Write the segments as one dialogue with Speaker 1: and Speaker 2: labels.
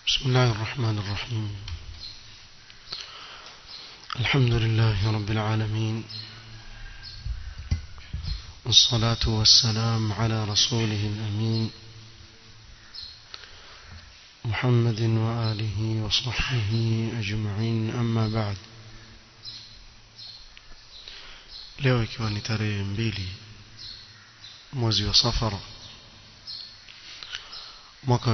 Speaker 1: بسم الله الرحمن الرحيم الحمد لله رب العالمين والصلاة والسلام على رسوله الأمين محمد وآله وصحبه أجمعين أما بعد leo ikiwa ni tarehe mbili mwezi wa safara mwaka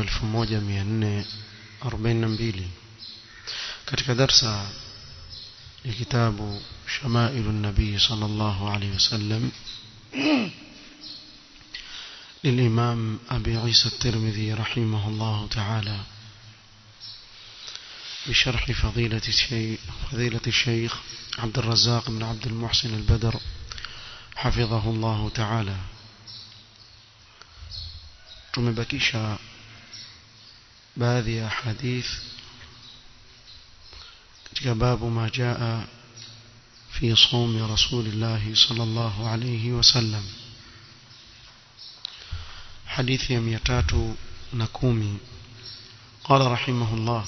Speaker 1: 1442 katika darsa ya kitabu shamailu nabii sallallahu alayhi wasallam للإمام أبي عيسى الترمذي رحمه الله تعالى بشرح فضيلة الشيخ, فضيلة الشيخ عبد الرزاق بن عبد المحسن البدر حفظه الله تعالى tumebakisha baadhi ya hadith katika babu ma jaa fi sawmi rasulillah sallallahu alayhi wasallam hadithi ya 310 قال رحمه الله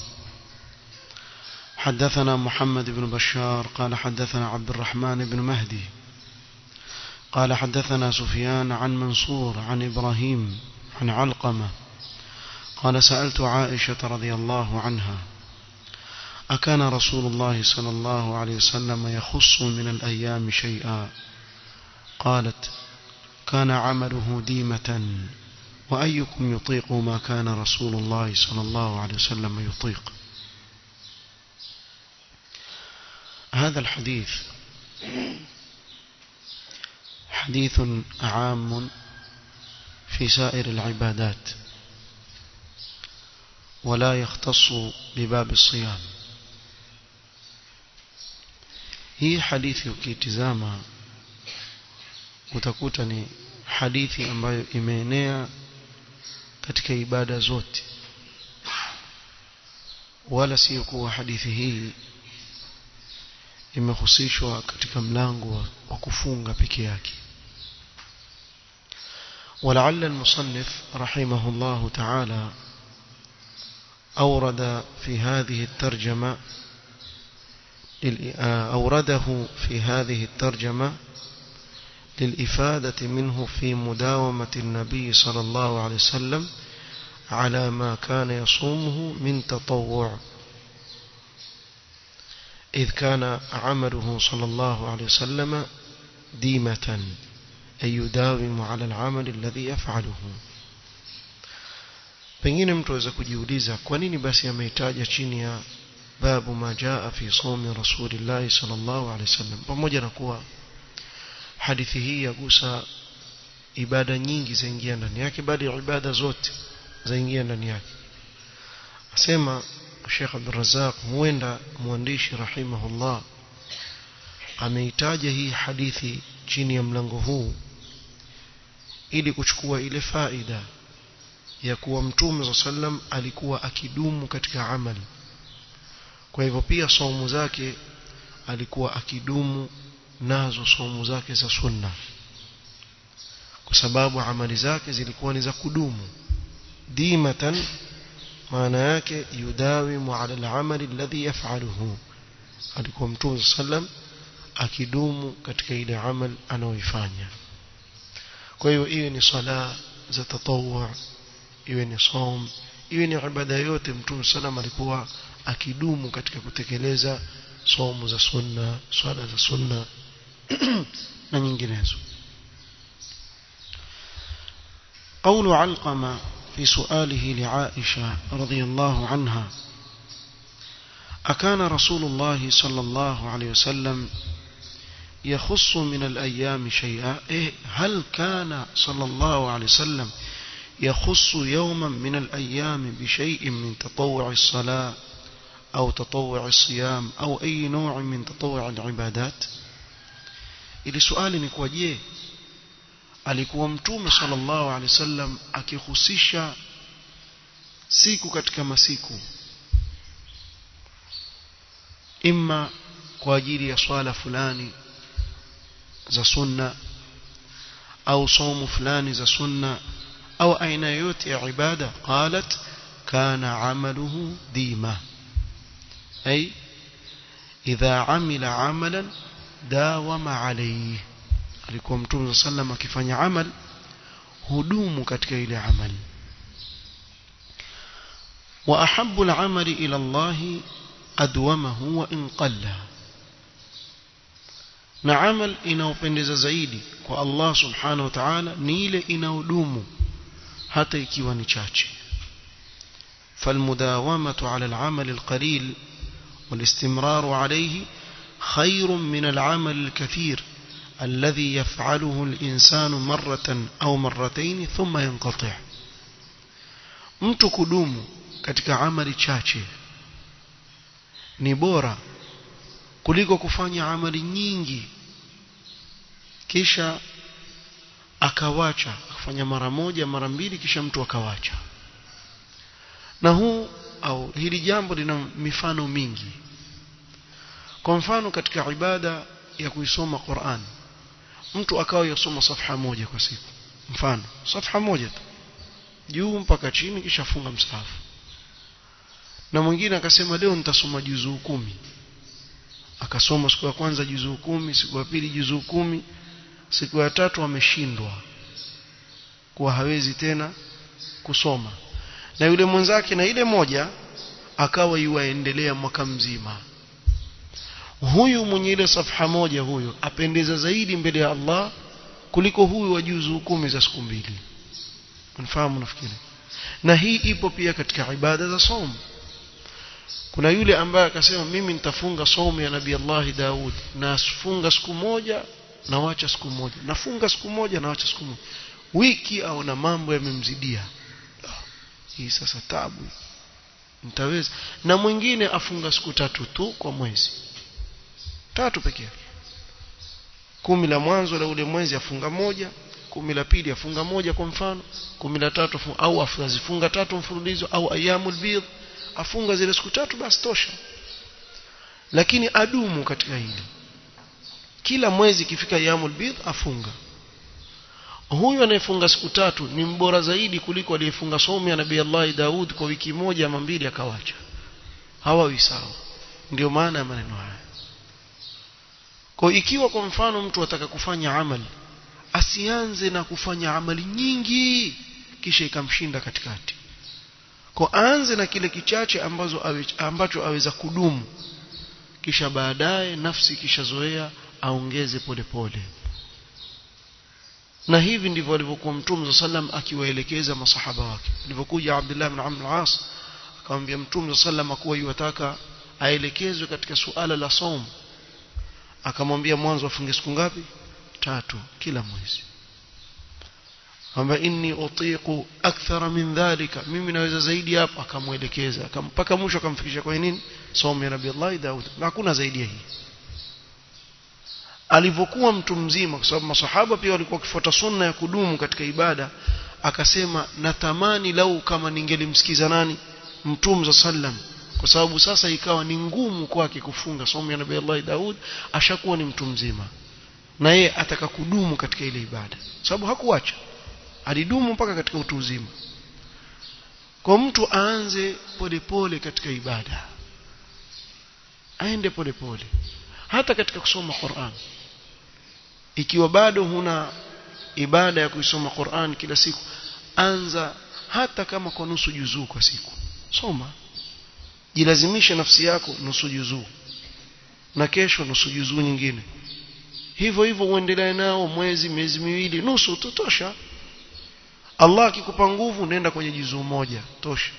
Speaker 1: حدثنا محمد بن بشار قال حدثنا عبد الرحمن بن مهدي قال حدثنا سفيان عن منصور عن إبراهيم عن علقمة قال سألت عائشة رضي الله عنها أكان رسول الله صلى الله عليه وسلم يخص من الأيام شيئا قالت كان عمله ديمة وأيكم يطيق ما كان رسول الله صلى الله عليه وسلم يطيق هذا الحديث حديث عام في سائر العبادات ولا يختص بباب الصيام hii hadithi ukitizama utakuta ni hadithi ambayo imeenea katika ibada zote wala sio kuwa hadithi hii imehusishwa katika mlango wa kufunga peke yake ولعل المصنف رحمه الله تعالى أورد في هذه الترجمة أورده في هذه الترجمة للإفادة منه في مداومة النبي صلى الله عليه وسلم على ما كان يصومه من تطوع إذ كان عمله صلى الله عليه وسلم ديمة أي يداوم على العمل الذي يفعله pengine mtu aweza kujiuliza kwa nini basi ameitaja chini ya babu ma jaa fi somi rasulillahi sallallahu alaihi wasallam pamoja na kuwa hadithi hii yagusa ibada nyingi zaingia ndani yake bali ibada zote zaingia ndani yake asema Sheikh Abdul Razzaq huenda mwandishi rahimahullah ameitaja hii hadithi chini ya mlango huu ili kuchukua ile faida ya kuwa mtume sallam alikuwa akidumu katika amali kwa hivyo pia saumu zake alikuwa akidumu nazo saumu zake za sunna kwa sababu amali zake zilikuwa ni za kudumu dimatan maana yake yudawimu ala al-amali alladhi yaf'aluhu alikuwa mtume sallam akidumu katika ile amal anaoifanya kwa hiyo iwe ni sala za tatawwu iwe ni saum iwe ni ibada yote mtume sallam alikuwa akidumu katika kutekeleza saumu za sunna swala za sunna na nyinginezo قول علقمة في سؤاله لعائشة رضي الله عنها أكان رسول الله صلى الله عليه وسلم يخص من الأيام شيئا إيه هل كان صلى الله عليه وسلم يخص يوما من الأيام بشيء من تطوع الصلاة أو تطوع الصيام أو أي نوع من تطوع العبادات ili swali ni kwa je alikuwa mtume sallallahu alaihi wasallam akihusisha siku katika masiku imma kwa ajili ya swala fulani za sunna au somo fulani za sunna au aina yoyote ya ibada qalat كان عمله ديما أي إذا عمل عملا داوم عليه alikuwa mtume sallam akifanya amal hudumu katika ile amal wa ahabbu al-amali ila Allah adwamahu wa in qalla na amal inaopendeza zaidi kwa Allah subhanahu wa ta'ala ni ile inaodumu hata ikiwa ni chache فالمداومة على العمل القليل والاستمرار عليه خير من العمل الكثير الذي يفعله الإنسان مرة أو مرتين ثم ينقطع mtu kudumu katika amali chache ni bora kuliko kufanya amali nyingi kisha akawacha akafanya mara moja mara mbili kisha mtu akawacha na huu au hili jambo lina mifano mingi kwa mfano katika ibada ya kuisoma Qur'an mtu akawa yasoma safha moja kwa siku mfano safha moja tu juu mpaka chini kisha funga msahafu na mwingine akasema leo nitasoma juzuu kumi akasoma siku ya kwanza juzuu kumi siku ya pili juzuu kumi siku ya tatu ameshindwa kuwa hawezi tena kusoma na yule mwenzake na ile moja akawa yuaendelea mwaka mzima huyu mwenye ile safha moja huyo apendeza zaidi mbele ya Allah kuliko huyu wa juzuu kumi za siku mbili unafahamu nafikiri na hii ipo pia katika ibada za somo kuna yule ambaye akasema mimi nitafunga somo ya nabii Allah Daud nafunga siku moja na wacha siku moja nafunga siku moja na wacha siku moja wiki au na mambo yamemzidia hii sasa tabu nitaweza na mwingine afunga siku tatu tu kwa mwezi tatu pekee yake kumi la mwanzo la ule mwezi afunga moja kumi la pili afunga moja kwa mfano kumi la tatu afunga, au afunga tatu mfululizo au ayamul bidh afunga zile siku tatu basi tosha lakini adumu katika hili kila mwezi ikifika ayamul bidh afunga huyu anayefunga siku tatu ni mbora zaidi kuliko aliyefunga somo ya nabii Allah Daud kwa wiki moja ama mbili akawacha hawawi sawa ndio maana ya maneno haya kwa ikiwa kwa mfano mtu ataka kufanya amali asianze na kufanya amali nyingi kisha ikamshinda katikati kwa aanze na kile kichache ambazo awe, ambacho aweza kudumu kisha baadaye nafsi kishazoea aongeze polepole na hivi ndivyo alivyokuwa mtume sallam akiwaelekeza masahaba wake alivyokuja Abdullah ibn Amr al-As akamwambia mtume sallam kuwa yuwataka aelekezwe katika suala la somo akamwambia mwanzo afunge siku ngapi tatu kila mwezi kwamba inni utiqu akthara min dhalika mimi naweza zaidi hapo akamwelekeza mpaka mwisho akamfikisha kwa nini somo ya nabii Allah Daud na hakuna zaidi ya hii alivyokuwa mtu mzima kwa sababu masahaba pia walikuwa wakifuata sunna ya kudumu katika ibada akasema natamani lau kama ningelimsikiza nani mtume za sallam kwa sababu sasa ikawa ni ngumu kwake kufunga somo ya nabii Allah Daud ashakuwa ni mtu mzima na yeye ataka kudumu katika ile ibada sababu hakuacha alidumu mpaka katika utu uzima kwa mtu aanze polepole katika ibada aende polepole hata katika kusoma Qur'an ikiwa bado huna ibada ya kuisoma Qur'an kila siku anza hata kama kwa nusu juzuu kwa siku soma jilazimishe nafsi yako nusu juzuu na kesho nusu juzuu nyingine hivyo hivyo uendelee nao mwezi miezi miwili nusu tutosha Allah akikupa nguvu nenda kwenye juzuu moja tosha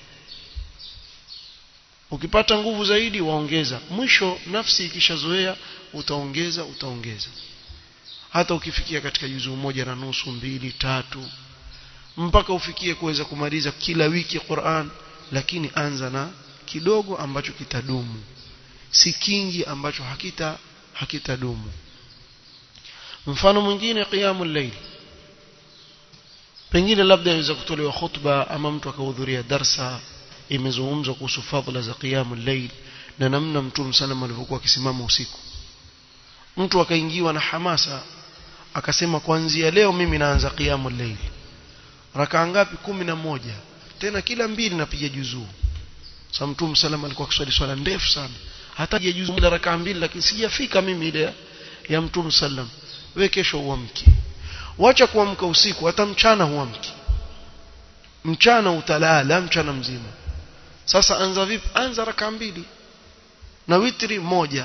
Speaker 1: ukipata nguvu zaidi waongeza mwisho nafsi ikishazoea utaongeza utaongeza hata ukifikia katika juzuu moja na nusu mbili tatu mpaka ufikie kuweza kumaliza kila wiki Qur'an lakini anza na kidogo ambacho kitadumu si kingi ambacho hakita hakitadumu mfano mwingine qiyamul layl pengine labda inaweza kutolewa khutba ama mtu akahudhuria darsa imezungumzwa kuhusu fadhila za qiyamul layl na namna mtume sallam alivyokuwa akisimama usiku mtu akaingiwa na hamasa akasema kuanzia leo mimi naanza qiyamul layl rakaa ngapi kumi na moja tena kila mbili napiga juzuu sasa mtume sallam alikuwa akiswali swala ndefu sana hata ya juzuu bila rakaa mbili lakini sijafika mimi ile ya mtume sallam wewe kesho uamki wacha kuamka usiku hata mchana huamki mchana utalala mchana mzima sasa anza vipi anza rakaa mbili na witri moja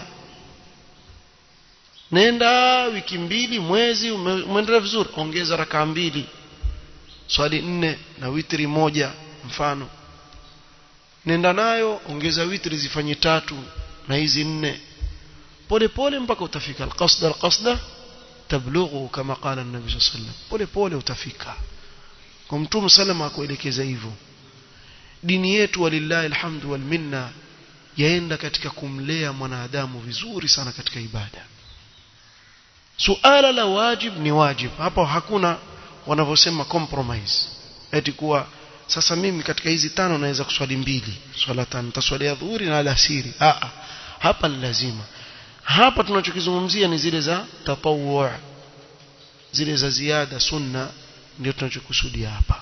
Speaker 1: nenda wiki mbili mwezi umeendelea vizuri ongeza rakaa mbili swali nne na witri moja mfano nenda nayo ongeza witri zifanye tatu na hizi nne pole pole mpaka utafika alqasda alqasda tablughu kama qala an-nabi sallallahu alayhi wasallam pole pole utafika kwa mtume salama akuelekeza hivyo dini yetu walillahi alhamdu wal minna yaenda katika kumlea mwanadamu vizuri sana katika ibada suala la wajib ni wajib hapo hakuna wanavyosema compromise eti kuwa sasa mimi katika hizi tano naweza kuswali mbili swala tano nitaswalia dhuhuri na alasiri a hapa ni lazima hapa tunachokizungumzia ni zile za tatawwu zile za ziada sunna ndio tunachokusudia hapa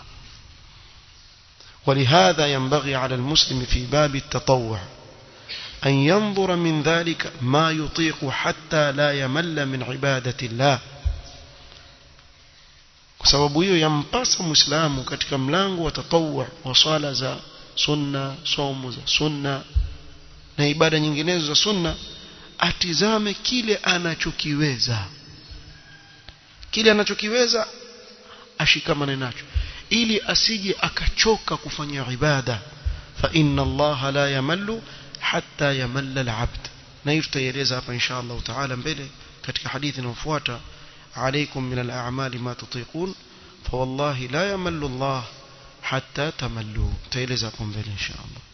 Speaker 1: ولهذا ينبغي على المسلم في باب التطوع أن ينظر من ذلك ما يطيق حتى لا يمل من عبادة الله kwa sababu hiyo yampasa muislamu katika mlango wa tatawwu wa swala za sunna somo za sunna na ibada nyinginezo za sunna atizame kile anachokiweza kile anachokiweza ashikamane nacho ili asije akachoka kufanya ibada fa inna allaha la yamallu hatta yamalla al-abd na hiyo tutaeleza hapa insha Allah taala mbele katika hadithi inayofuata عليكم من الأعمال ما تطيقون فوالله لا يمل الله حتى تملوا تيلزكم بل إن شاء الله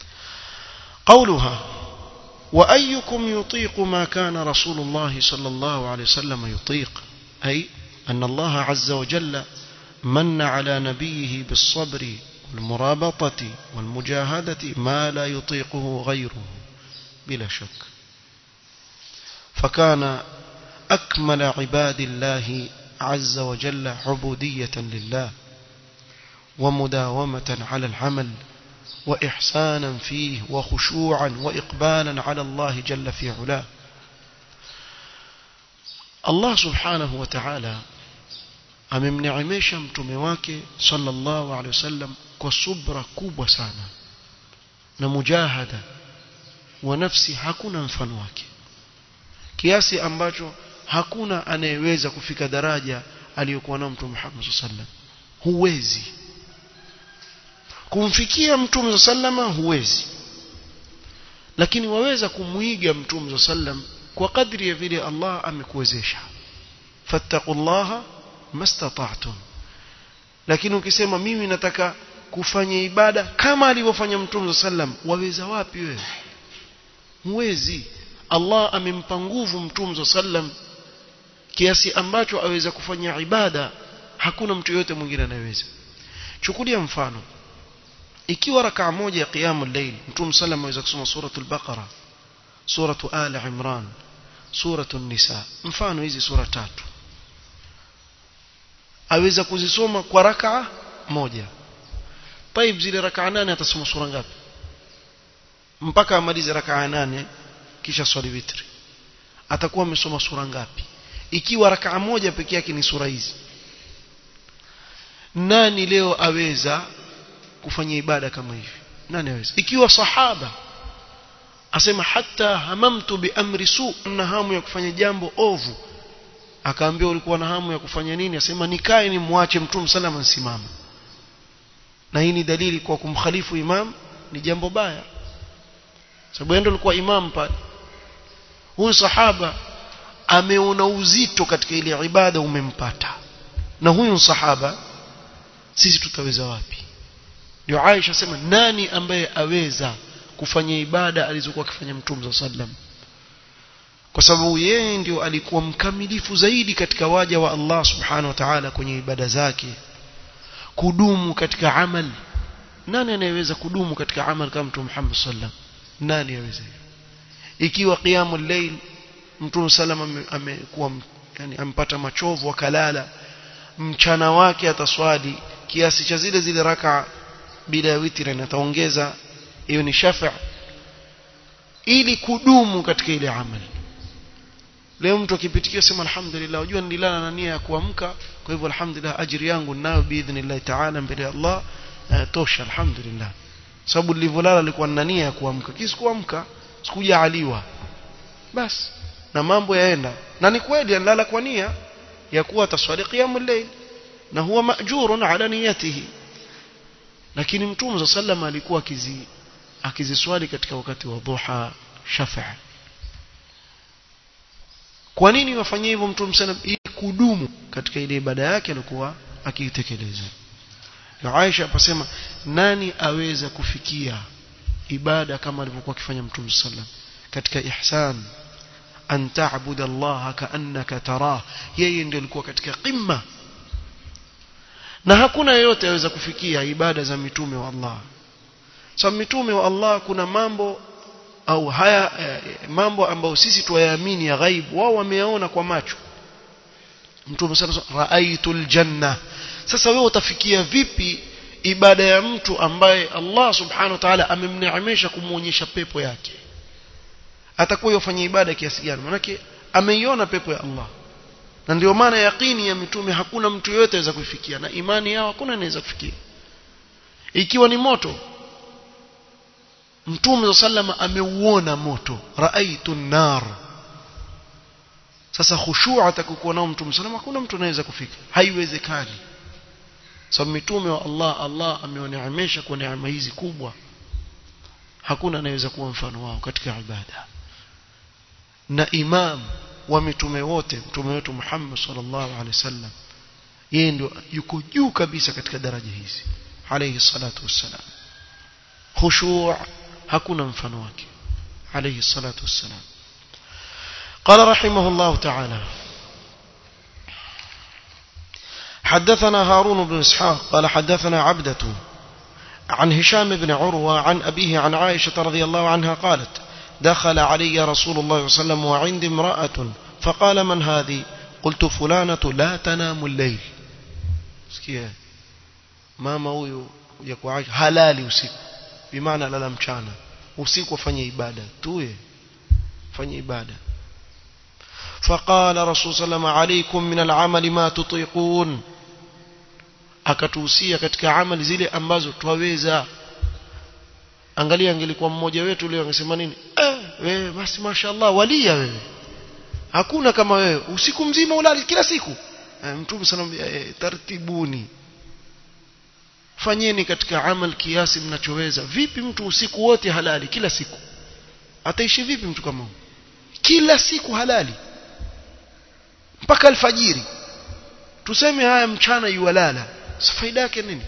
Speaker 1: قولها وأيكم يطيق ما كان رسول الله صلى الله عليه وسلم يطيق أي أن الله عز وجل من على نبيه بالصبر والمرابطة والمجاهدة ما لا يطيقه غيره بلا شك فكان أكمل عباد الله عز وجل عبودية لله ومداومة على العمل وإحسانا فيه وخشوعا وإقبالا على الله جل في علاه الله سبحانه وتعالى amemneemesha mtume wake sallallahu alaihi wasallam kwa subra kubwa sana na mujahada wa nafsi hakuna mfano wake kiasi ambacho hakuna anayeweza kufika daraja aliyokuwa nao mtume Muhammad sallam huwezi kumfikia mtume sallama huwezi lakini waweza kumuiga mtume sallam kwa kadri ya vile Allah amekuwezesha fattaqullaha mastata'tum lakini ukisema mimi nataka kufanya ibada kama alivyofanya mtume sallam waweza wapi wewe huwezi Allah amempa nguvu mtume sallam kiasi ambacho aweza kufanya ibada hakuna mtu yote mwingine anayeweza chukulia mfano ikiwa rakaa moja ya qiyamul layl mtume sallam aweza kusoma suratul baqara suratu ali imran suratul nisa mfano hizi sura tatu aweza kuzisoma kwa rakaa moja طيب zile rakaa nane atasoma sura ngapi mpaka amalize rakaa nane kisha swali witri atakuwa amesoma sura ngapi ikiwa rakaa moja peke yake ni sura hizi nani leo aweza kufanya ibada kama hivi nani aweza ikiwa sahaba asema hata hamamtu bi amri su na hamu ya kufanya jambo ovu akaambia ulikuwa na hamu ya kufanya nini asema nikae ni muache mtume salama nsimama na hii ni dalili kwa kumkhalifu imam ni jambo baya sababu yeye alikuwa imam pale huyu sahaba ameona uzito katika ile ibada umempata na huyu sahaba sisi tutaweza wapi ndio Aisha sema nani ambaye aweza kufanya ibada alizokuwa akifanya mtume sallam kwa sababu yeye ndio alikuwa mkamilifu zaidi katika waja wa Allah subhanahu wa ta'ala kwenye ibada zake kudumu katika amal nani anayeweza kudumu katika amal kama mtume Muhammad sallam nani aweza ikiwa qiyamul layl mtume sallam amekuwa yani ampata machovu akalala mchana wake ataswali kiasi cha zile zile raka bila ya witri na ataongeza hiyo ni shafa ili kudumu katika ile amali leo mtu akipitikia sema alhamdulillah unajua nililala na nia ya kuamka kwa hivyo alhamdulillah ajiri yangu ninayo biidhnillah ta'ala mbele ya Allah uh, tosha alhamdulillah sababu nilivyolala nilikuwa na nia ya kuamka kisi kuamka sikujaaliwa basi na mambo yaenda na ni kweli analala kwa nia ya kuwa taswali qiyamul layl na huwa majurun ala niyatihi lakini mtume za sallama alikuwa akizi akiziswali katika wakati wa dhuha shafa kwa nini wafanyia hivyo mtume sallam ili kudumu katika ile ibada yake alikuwa akiitekeleza Aisha apasema nani aweza kufikia ibada kama alivyokuwa akifanya mtume sallam katika ihsan an ta'budu Allah ka'annaka tarah yeye ndio alikuwa katika qimma na hakuna yeyote aweza kufikia ibada za mitume wa Allah sababu mitume wa Allah kuna mambo au haya eh, mambo ambayo sisi tuyaamini ya ghaib wao wameyaona kwa macho mtume sana raaitul janna sasa wewe utafikia vipi ibada ya mtu ambaye Allah subhanahu wa ta'ala amemneemesha kumuonyesha pepo yake atakuwa yofanya ibada kiasi gani manake ameiona pepo ya Allah na ndio maana yaqini ya mitume hakuna mtu yote aweza kufikia na imani yao hakuna anaweza kufikia ikiwa ni moto mtume sallama ameuona moto raaitu nar sasa khushu' atakuwa nao mtume sallama hakuna mtu anaweza kufika haiwezekani sababu mitume wa Allah Allah amewaneemesha kwa neema hizi kubwa hakuna anayeweza kuwa mfano wao katika ibada na imam wa mitume wote mtume wetu Muhammad sallallahu alaihi wasallam yeye ndio yuko juu kabisa katika daraja hizi alayhi salatu wassalam khushu' hakuna mfano wake alayhi salatu wassalam قال رحمه الله تعالى حدثنا هارون بن اسحاق قال حدثنا عبدة عن هشام بن عروة عن أبيه عن عائشة رضي الله عنها قالت دخل علي رسول الله صلى الله عليه وسلم وعندي امرأة فقال من هذه قلت فلانة لا تنام الليل سكيه mama huyu ya kuaisha halali usiku bimaana lala mchana usiku afanye ibada tuye fanye ibada فقال رسول صلى الله عليه وسلم عليكم من العمل ما تطيقون akatuhusia katika amali zile ambazo twaweza angalia angelikuwa mmoja wetu leo angesema nini eh wewe basi mashaallah walia wewe hakuna kama wewe usiku mzima ulali kila siku eh, mtume sallallahu eh, tartibuni fanyeni katika amal kiasi mnachoweza vipi mtu usiku wote halali kila siku ataishi vipi mtu kama huyo kila siku halali mpaka alfajiri tuseme haya mchana yuwalala faida yake nini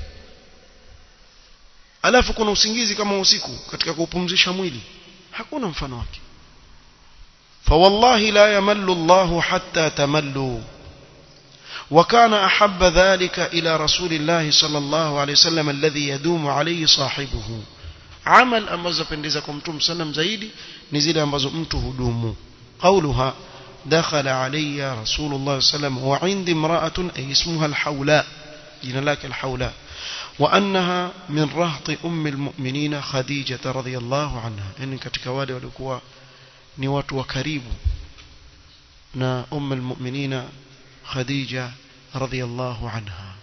Speaker 1: alafu kuna usingizi kama usiku katika kupumzisha mwili hakuna mfano wake فوالله لا يمل الله حتى تملوا وكان أحب ذلك إلى رسول الله صلى الله عليه وسلم الذي يدوم عليه صاحبه عمل أمز بندزكم تم سلم زيدي نزل أمز أمته دوم قولها دخل علي رسول الله صلى الله عليه وسلم وعندي امرأة أي اسمها الحولاء جنا لك الحولاء وأنها من رهط أم المؤمنين خديجة رضي الله عنها إن katika wale walikuwa ni watu wa karibu na أم المؤمنين خديجة رضي الله عنها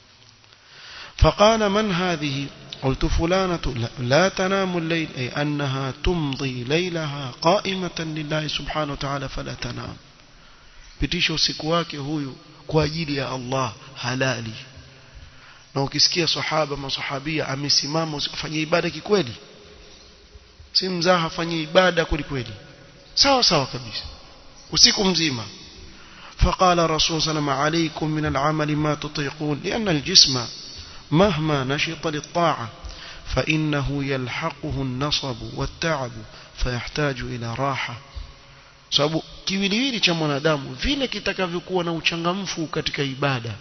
Speaker 1: فقال من هذه قلت فلانة لا, لا تنام الليل أي أنها تمضي ليلها قائمة لله سبحانه وتعالى فلا تنام pitisha usiku wake huyu kwa ajili ya Allah halali na ukisikia sahaba masahabia amesimama usifanye ibada kikweli si mzaha afanye ibada kweli kweli sawa sawa kabisa usiku mzima فقال رسول صلى الله عليه وسلم عليكم من العمل ما تطيقون لأن الجسم مهما نشط للطاعة فإنه يلحقه النصب والتعب فيحتاج إلى راحة sababu kiwiliwili cha mwanadamu vile kitakavyokuwa na uchangamfu katika ibada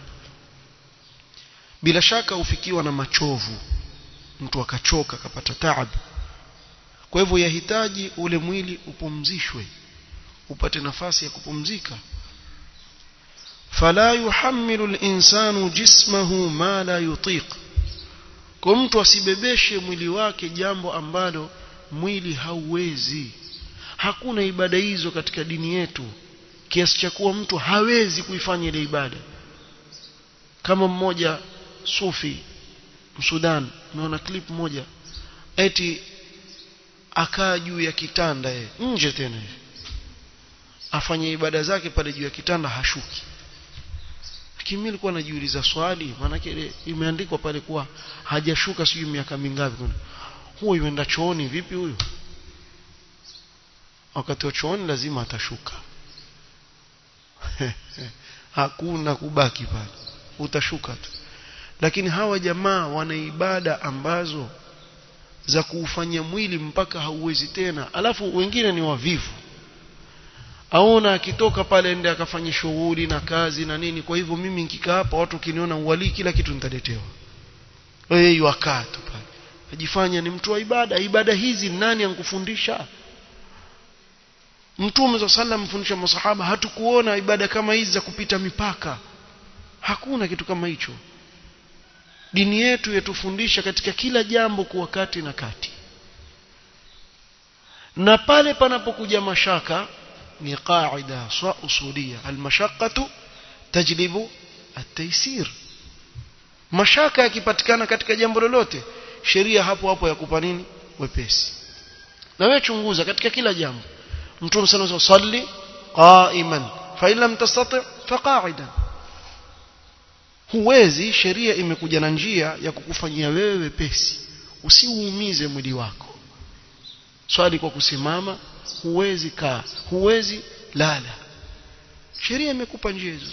Speaker 1: bila shaka ufikiwa na machovu mtu akachoka akapata taabu kwa hivyo yahitaji ule mwili upumzishwe upate nafasi ya kupumzika فلا يحمل الإنسان جسمه ما لا يطيق kwa mtu asibebeshe mwili wake jambo ambalo mwili hauwezi hakuna ibada hizo katika dini yetu kiasi cha kuwa mtu hawezi kuifanya ile ibada kama mmoja sufi msudan naona clip moja eti akaa juu ya kitanda ye nje tena afanye ibada zake pale juu ya kitanda hashuki lakini mimi nilikuwa najiuliza swali maanake imeandikwa pale kuwa hajashuka sijui miaka mingapi huyo yuenda chooni vipi huyo wakati wa chooni lazima atashuka hakuna kubaki pale utashuka tu lakini hawa jamaa wana ibada ambazo za kuufanya mwili mpaka hauwezi tena alafu wengine ni wavivu aona akitoka pale ende akafanya shughuli na kazi na nini kwa hivyo mimi nikikaa hapa watu kiniona uwalii kila kitu nitaletewa wewe yuakaa tu pale ajifanya ni mtu wa ibada ibada hizi nani ankufundisha Mtume wa sallam mfundisha masahaba hatukuona ibada kama hizi za kupita mipaka hakuna kitu kama hicho dini yetu yatufundisha katika kila jambo kuwa kati na kati na pale panapokuja mashaka ni qaida swa usulia almashaqqatu tajlibu at-taysir mashaka yakipatikana katika jambo lolote sheria hapo hapo yakupa nini wepesi na wewe chunguza katika kila jambo mtume sana salli qa'iman fa in lam tastati fa qa'idan huwezi sheria imekuja na njia ya kukufanyia wewe wepesi usiuumize mwili wako swali kwa kusimama huwezi kaa huwezi lala sheria imekupa njia hizo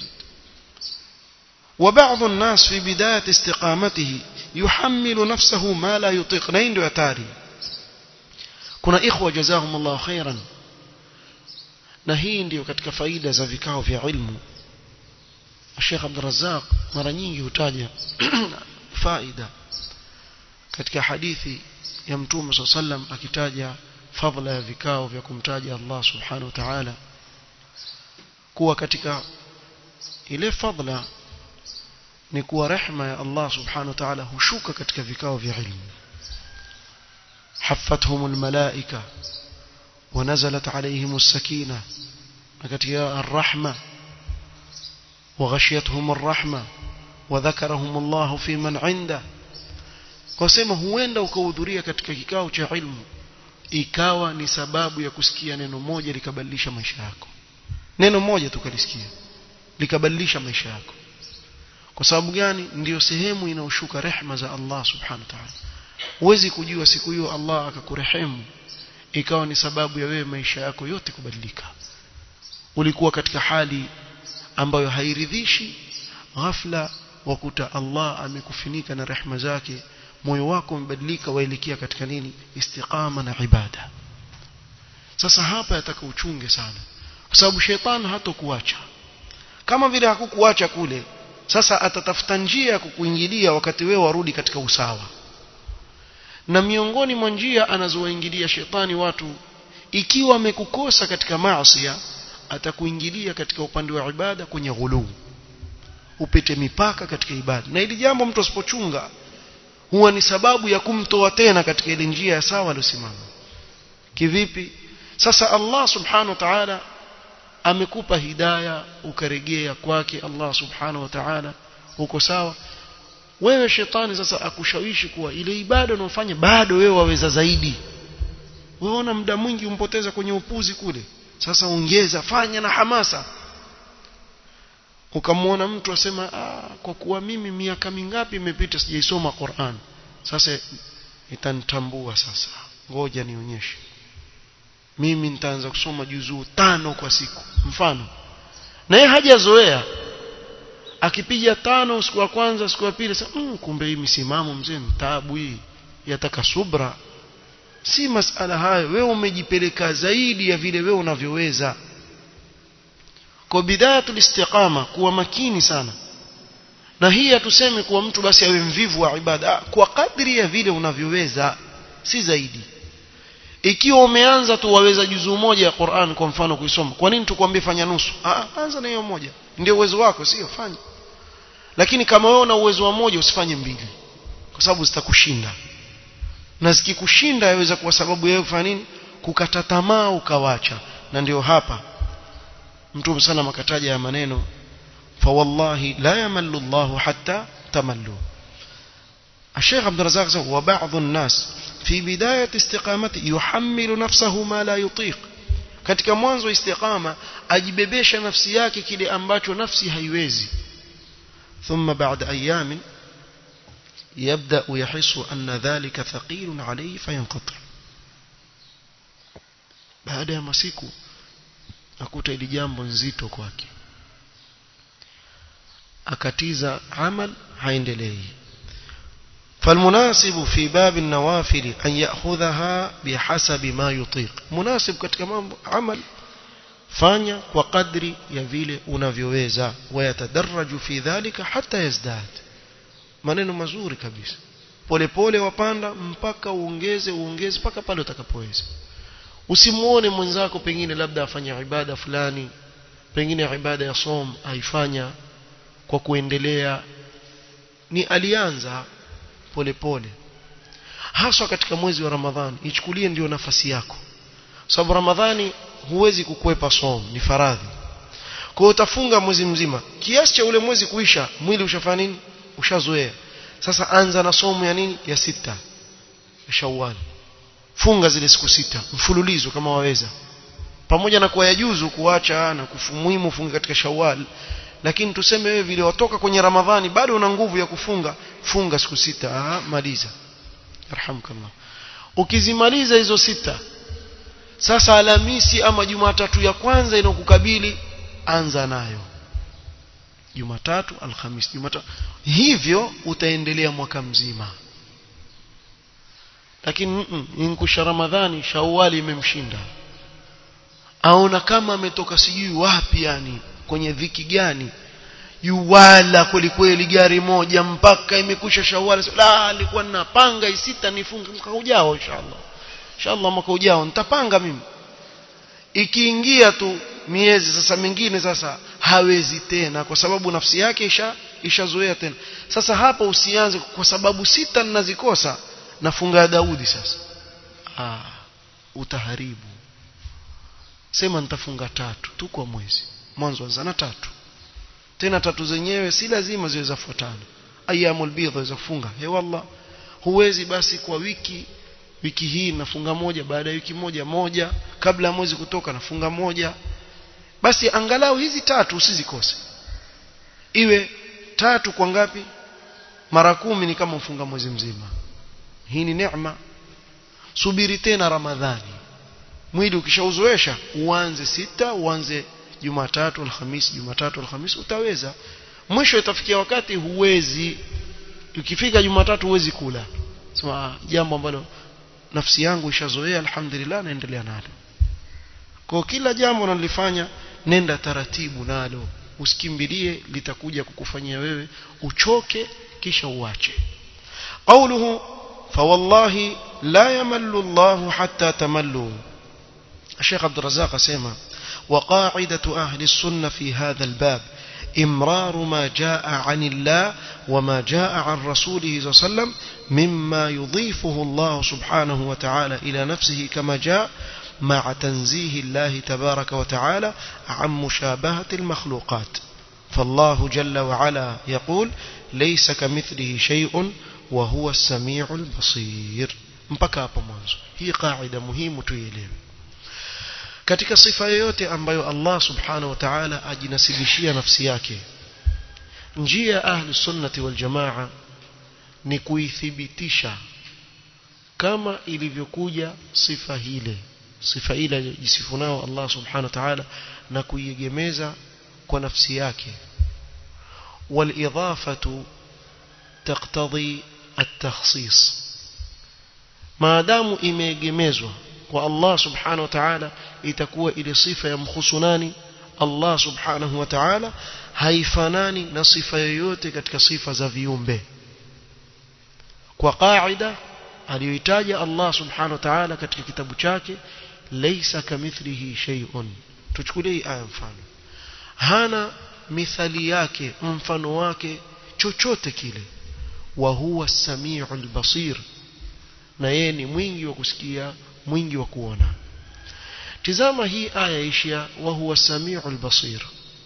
Speaker 1: وبعض الناس في بداية استقامته يحمل نفسه ما لا يطيق نين يتاري كنا إخوة جزاهم الله خيرا na hii ndio katika faida za vikao vya ilmu Sheikh Abdul Razzaq mara nyingi hutaja faida katika hadithi ya Mtume صلى الله عليه وسلم akitaja fadhila ya vikao vya kumtaja Allah subhanahu wa ta'ala kuwa katika ile fadhila ni kuwa rehma ya Allah subhanahu wa ta'ala hushuka katika vikao vya ilmu حفتهم الملائكة ونزلت عليهم السكينة katika الرحمة وغشيتهم الرحمة وذكرهم الله في من عنده kusema huenda ukahudhuria katika kikao cha ilmu ikawa ni sababu ya kusikia neno moja likabadilisha maisha yako neno moja tukalisikia likabadilisha maisha yako kwa sababu gani ndiyo sehemu inaoshuka rehma za Allah subhanahu wa ta'ala huwezi kujua siku hiyo Allah akakurehemu ikawa ni sababu ya wewe maisha yako yote kubadilika ulikuwa katika hali ambayo hairidhishi ghafla wakuta Allah amekufinika na rehma zake moyo wako umebadilika waelekea katika nini istiqama na ibada sasa hapa yataka uchunge sana kwa sababu shetani hatokuacha kama vile hakukuacha kule sasa atatafuta njia ya kukuingilia wakati wewe warudi katika usawa na miongoni mwa njia anazowaingilia shetani watu ikiwa amekukosa katika maasi atakuingilia katika upande wa ibada kwenye ghuluu upite mipaka katika ibada na ili jambo mtu asipochunga huwa ni sababu ya kumtoa tena katika ile njia ya sawa aliyosimama kivipi sasa Allah subhanahu wa ta'ala amekupa hidaya ukaregea kwake Allah subhanahu wa ta'ala uko sawa wewe shetani sasa akushawishi kuwa ile ibada unayofanya bado wewe waweza zaidi weona muda mwingi umpoteza kwenye upuzi kule sasa ongeza fanya na hamasa ukamwona mtu asema ah, kwa kuwa mimi miaka mingapi imepita sijaisoma Qur'an sasa itanitambua sasa ngoja nionyeshe mimi nitaanza kusoma juzuu tano kwa siku mfano na yeye hajazoea akipiga tano siku ya kwanza siku ya pili sasa mm, kumbe hii misimamo mzee mtaabu hii yataka subra si masala hayo wewe umejipeleka zaidi ya vile wewe unavyoweza kwa bidayatul istiqama kuwa makini sana na hii hatusemi kuwa mtu basi awe mvivu wa ibada kwa kadri ya vile unavyoweza si zaidi ikiwa umeanza tu waweza juzuu moja ya Qur'an kwa mfano kuisoma kwa nini tukwambie fanya nusu ah anza na hiyo moja ndio uwezo wako sio fanya lakini kama wewe una uwezo wa moja usifanye mbili kwa sababu zitakushinda na zikikushinda yaweza kuwa sababu yeye kufanya nini kukata tamaa ukawacha na ndio hapa mtume sana makataja ya maneno fa wallahi la yamallu Allah hatta tamallu الشيخ عبد الرزاق وبعض الناس في بداية استقامته يحمل نفسه ما لا يطيق katika mwanzo istiqama ajibebesha nafsi yake kile ambacho nafsi haiwezi ثم بعد أيام يبدأ يحس أن ذلك ثقيل عليه فينقطع baada ya masiku akuta ili jambo nzito kwake akatiza amal haendelei فالمناسب في باب النوافل أن يأخذها بحسب ما يطيق مناسب katika mambo amal fanya kwa kadri ya vile unavyoweza wayatadarraju fi dhalika hata yazdad maneno mazuri kabisa polepole wapanda mpaka uongeze uongeze mpaka pale utakapoweza usimuone mwenzako pengine labda afanya ibada fulani pengine ibada ya som aifanya kwa kuendelea ni alianza polepole haswa katika mwezi wa Ramadhani ichukulie ndio nafasi yako sababu Ramadhani huwezi kukwepa som ni faradhi kwa hiyo utafunga mwezi mzima kiasi cha ule mwezi kuisha mwili ushafanya nini ushazoea sasa anza na somo ya nini ya sita ya Shawwal funga zile siku sita mfululizo kama waweza pamoja na kuwa yajuzu kuacha na kufumuhimu funga katika Shawwal lakini tuseme wewe vile watoka kwenye Ramadhani bado una nguvu ya kufunga funga siku sita ah maliza yarhamukallah ukizimaliza hizo sita sasa Alhamisi ama Jumatatu ya kwanza inokukabili anza nayo Jumatatu Alhamisi Jumatatu hivyo utaendelea mwaka mzima lakini inkusha Ramadhani Shawwali imemshinda aona kama ametoka sijui wapi yani kwenye dhiki gani yuwala kweli kweli gari moja mpaka imekusha Shawwali la alikuwa ninapanga isita nifunge mwaka ujao inshallah inshallah mwaka ujao nitapanga mimi ikiingia tu miezi sasa mingine sasa hawezi tena kwa sababu nafsi yake isha ishazoea tena sasa hapa usianze kwa sababu sita ninazikosa nafunga ya Daudi sasa ah utaharibu sema nitafunga tatu tu kwa mwezi mwanzo wa zana tatu tena tatu zenyewe si lazima ziwe zafuatana ayyamul bidh zaweza kufunga he wallah huwezi basi kwa wiki wiki hii nafunga moja baada ya wiki moja moja kabla ya mwezi kutoka nafunga moja basi angalau hizi tatu usizikose iwe tatu kwa ngapi mara kumi ni kama ufunga mwezi mzima hii ni neema subiri tena ramadhani mwili ukishauzoesha uanze sita uanze jumatatu alhamisi jumatatu alhamisi utaweza mwisho itafikia wakati huwezi ukifika jumatatu huwezi kula sema jambo ambalo nafsi yangu ishazoea alhamdulillah naendelea nalo kwa kila jambo unalifanya nenda taratibu nalo usikimbilie litakuja kukufanyia wewe uchoke kisha uache قوله فوالله لا يمل الله حتى تملوا الشيخ عبد الرزاق سيما وقاعدة أهل السنة في هذا الباب إمرار ما جاء عن الله وما جاء عن رسوله صلى الله عليه وسلم مما يضيفه الله سبحانه وتعالى إلى نفسه كما جاء مع تنزيه الله تبارك وتعالى عن مشابهة المخلوقات فالله جل وعلا يقول ليس كمثله شيء وهو السميع البصير mpaka hapo mwanzo hii kaida muhimu tuielewe katika sifa yoyote ambayo Allah subhanahu wa ta'ala ajinasibishia nafsi yake njia ya ahli sunnati wal jamaa ni kuithibitisha kama ilivyokuja sifa hile sifa ile jisifu nao Allah subhanahu wa ta'ala na kuiegemeza kwa nafsi yake والإضافة تقتضي التخصيص ما دام imeegemezwa kwa Allah subhanahu wa ta'ala itakuwa ile sifa ya mkhusunani Allah subhanahu wa ta'ala haifanani na sifa yoyote katika sifa za viumbe kwa kaida aliyoitaja Allah subhanahu wa ta'ala katika kitabu chake laysa kamithlihi shay'un tuchukulie aya mfano hana mithali yake mfano wake chochote kile wa huwa samiul basir na yeye ni mwingi wa kusikia mwingi wa kuona tizama hii aya ishia wa huwa samiul basir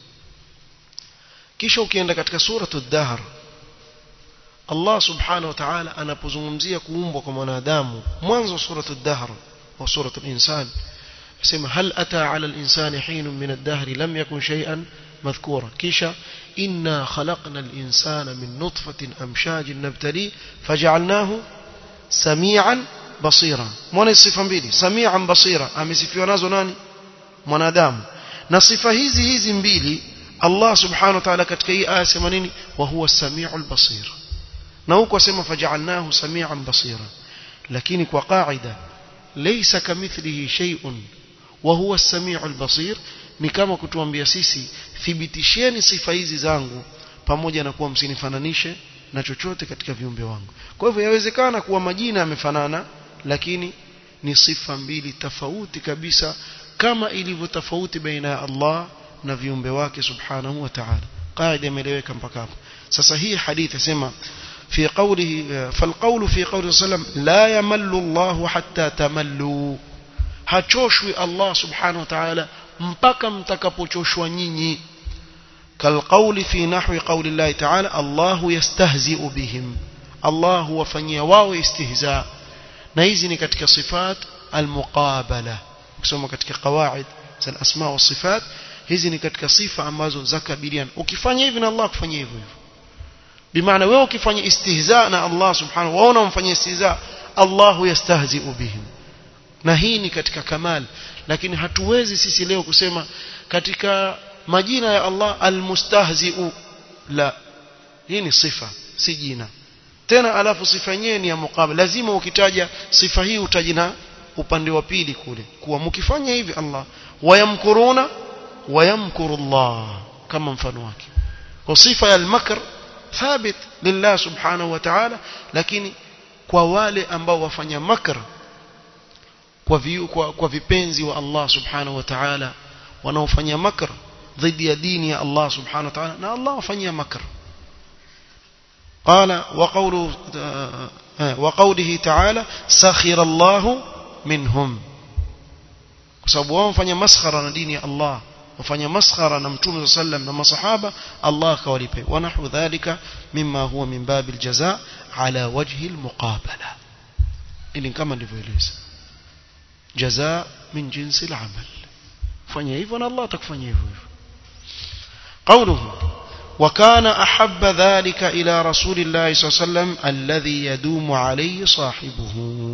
Speaker 1: kisha ukienda katika suratu dahr Allah subhanahu wa ta'ala anapozungumzia kuumbwa kwa mwanadamu mwanzo suratu dahr wa suratu al-insan asema hal ata ala al-insani hinun min ad-dahr lam yakun shay'an madhkura kisha inna khalaqna al-insana min nutfatin amshajin nabtali faj'alnahu samian basira mwana sifa mbili samian basira amesifiwa nazo nani mwanadamu na sifa hizi hizi mbili Allah subhanahu wa ta'ala katika hii aya sema nini wa huwa samiul basir na huko asema faj'alnahu samian basira lakini kwa qaida laysa kamithlihi shay'un wa huwa as-sami'ul basir ni kama kutuambia sisi thibitisheni sifa hizi zangu pamoja na kuwa msinifananishe na chochote katika viumbe wangu kwa hivyo yawezekana kuwa majina yamefanana lakini ni sifa mbili tofauti kabisa kama ilivyo tofauti baina ya Allah na viumbe wake subhanahu wa ta'ala qaida imeeleweka mpaka hapo sasa hii hadithi sema في قوله فالقول في قوله صلى الله عليه وسلم لا يمل الله حتى تملوا hachoshwi Allah subhanahu wa ta'ala mpaka mtakapochoshwa nyinyi kalqauli fi nahwi qawli Allah ta'ala Allahu yastahzi'u bihim Allah huwafanyia wao istihza na hizi ni katika sifat almuqabala ukisoma katika qawaid za asma wa sifat hizi ni katika sifa ambazo zakabiliana ukifanya hivi na Allah kufanyia hivyo hivyo bimaana wewe ukifanya istihza na Allah subhanahu waona umfanyia istihza Allah yastahzi'u bihim na hii ni katika kamal lakini hatuwezi sisi leo kusema katika majina ya Allah almustahzi'u la hii ni sifa si jina tena alafu sifa yenyewe ni ya muqabala lazima ukitaja sifa hii utajina upande wa pili kule kuwa mkifanya hivi Allah wayamkuruna wayamkuru Allah kama mfano wake kwa sifa ya al-makr thabit lillah subhanahu wa ta'ala lakini kwa wale ambao wafanya makr kwa, vi, kwa, kwa vipenzi wa Allah subhanahu wa ta'ala wanaofanya makr dhidi ya dini ya Allah subhanahu wa ta'ala na Allah wafanyia makr قال وقوله وقوله تعالى سخر الله منهم sababu wao wafanya maskhara na dini ya Allah wafanya maskhara na mtume sallam na masahaba Allah akawalipe wa nahu dhalika mimma huwa min babil jazaa ala wajhi almuqabala ili kama ndivyoeleza jazaa min jinsi al-amal fanya hivyo na Allah atakufanyia hivyo hivyo قوله وكان أحب ذلك إلى رسول الله صلى الله عليه وسلم الذي يدوم عليه صاحبه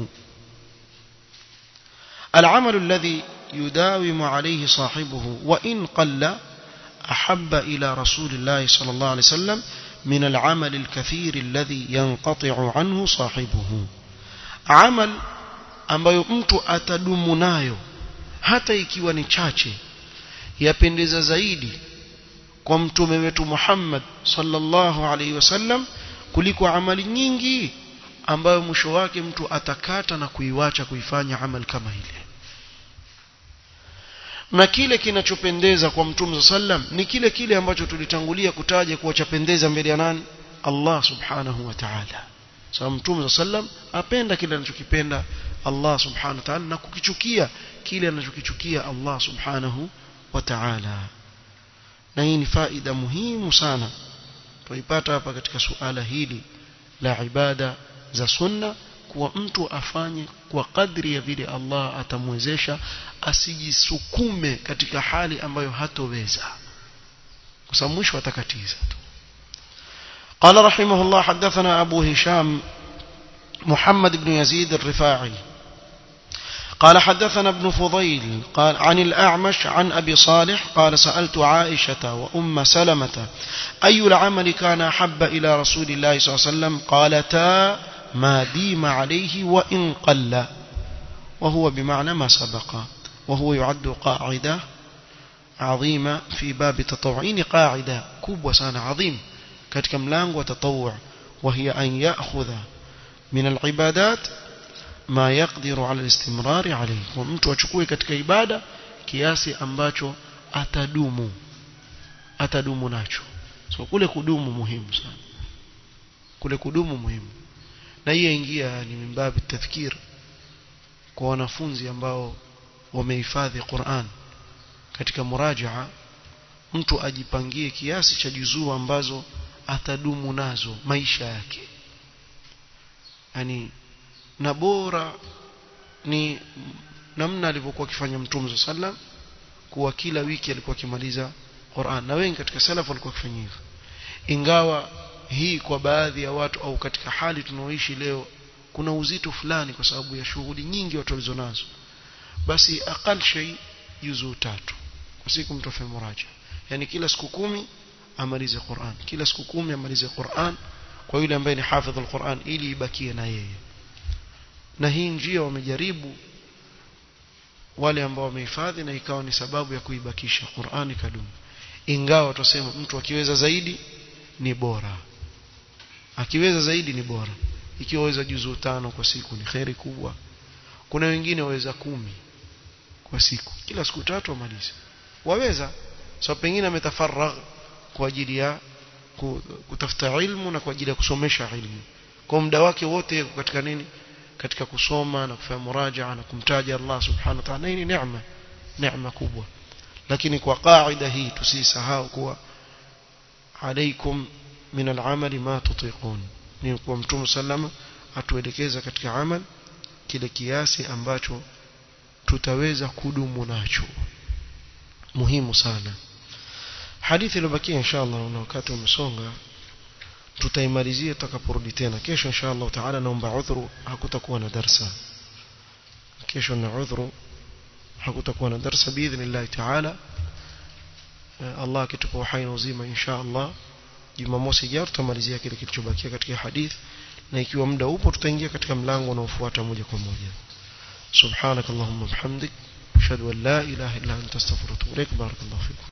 Speaker 1: العمل الذي يداوم عليه صاحبه وإن قل أحب إلى رسول الله صلى الله عليه وسلم من العمل الكثير الذي ينقطع عنه صاحبه عمل ambayo mtu atadumu nayo hata ikiwa ni chache yapendeza zaidi kwa mtume wetu Muhammad sallallahu alaihi wasallam kuliko amali nyingi ambayo mwisho wake mtu atakata na kuiwacha kuifanya amal kama ile na kile kinachopendeza kwa mtume sallam ni kile kile ambacho tulitangulia kutaja kuwa chapendeza mbele ya nani Allah subhanahu wa ta'ala sababu mtume sallam apenda kile anachokipenda Allah subhanahu wa ta'ala na kukichukia kile anachokichukia Allah subhanahu wa ta'ala na hii ni faida muhimu sana tuipata hapa katika suala hili la ibada za sunna kuwa mtu afanye kwa kadri ya vile Allah atamwezesha asijisukume katika hali ambayo hatoweza kwa sababu mwisho atakatiza tu قال رحمه الله حدثنا أبو هشام محمد بن يزيد الرفاعي قال حدثنا ابن فضيل قال عن الأعمش عن أبي صالح قال سألت عائشة وأم سلمة أي العمل كان أحب إلى رسول الله صلى الله عليه وسلم قالتا ما ديم عليه وإن قل وهو بمعنى ما سبق وهو يعد قاعدة عظيمة في باب التطوعين قاعدة كوب وسان عظيم كتك ملانغ وتطوع وهي أن يأخذ من العبادات ما يقدر على الاستمرار عليه ومtu achukue katika ibada kiasi ambacho atadumu atadumu nacho so kule kudumu muhimu sana kule kudumu muhimu na hiyo ingia ni mimbabi tadhkir kwa wanafunzi ambao wamehifadhi Qur'an katika murajaa mtu ajipangie kiasi cha juzuu ambazo atadumu nazo maisha yake yani na bora ni namna alivyokuwa akifanya mtume sallam kuwa kila wiki alikuwa akimaliza Qur'an na wengi katika salafu walikuwa wakifanya hivyo ingawa hii kwa baadhi ya watu au katika hali tunaoishi leo kuna uzito fulani kwa sababu ya shughuli nyingi watu walizonazo basi aqal shay juzuu tatu kwa siku mtu afanye muraja yani kila siku kumi amalize Qur'an kila siku kumi amalize Qur'an kwa yule ambaye ni hafidh al-Qur'an ili ibakie na yeye na hii njia wamejaribu wale ambao wamehifadhi na ikawa ni sababu ya kuibakisha Qur'ani kadumu ingawa tuseme mtu akiweza zaidi ni bora akiweza zaidi ni bora ikiwa waweza juzu tano kwa siku ni khairi kubwa kuna wengine waweza kumi kwa siku kila siku tatu amalize waweza so pengine ametafaragh kwa ajili ya kutafuta ilmu na kwa ajili ya kusomesha ilmu kwa muda wake wote katika nini katika kusoma na kufanya murajaa na kumtaja Allah subhanahu wa ta'ala hii ni neema neema kubwa lakini kwa kaida hii tusisahau kuwa alaikum min al-amali ma tutiqun ni kwa mtume sallama atuelekeza katika amal kile kiasi ambacho tutaweza kudumu nacho muhimu sana hadithi iliyobakia inshallah na wakati umesonga tutaimalizia tutakaporudi tena kesho inshallah taala naomba udhuru hakutakuwa na darsa kesho na udhuru hakutakuwa na darsa biidhnillah taala Allah akitupa uhai na uzima inshallah Jumamosi ijayo tutamalizia kile kilichobakia katika hadith na ikiwa muda upo tutaingia katika mlango unaofuata moja kwa moja subhanakallahumma bihamdik ashhadu an la ilaha illa anta astaghfiruka wa atubu ilaik barakallahu fikum